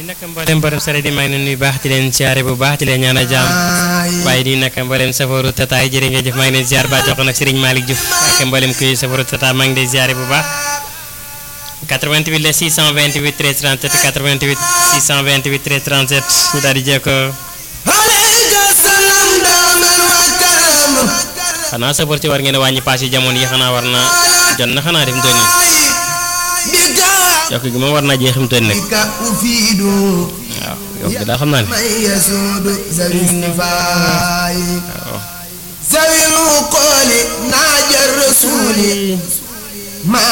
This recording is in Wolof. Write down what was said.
naka mboolem borom sare di maa ngi leen nuyu baax di leen siyaare bu baax di leen ñaanal jàmm waaye di naka mboolem safaru tata yi jërë ngeen jëf maa ngi leen siyaar ba jox ko nag Serigne Malick Diouf ak mboolem kuy safaru tata maa ngi leen siyaare bu baax 88 la 628 13 37 88 628 13 37 ñu daal di jéego xanaa safar ci war ngeen a wàññi paas yi jamono yi xanaa war na jot na xanaa dem doon yokk gi moom war naa jeexim toon nag waaw yokk gi daal xam naa ne waaw zawil uquli naaja rasuli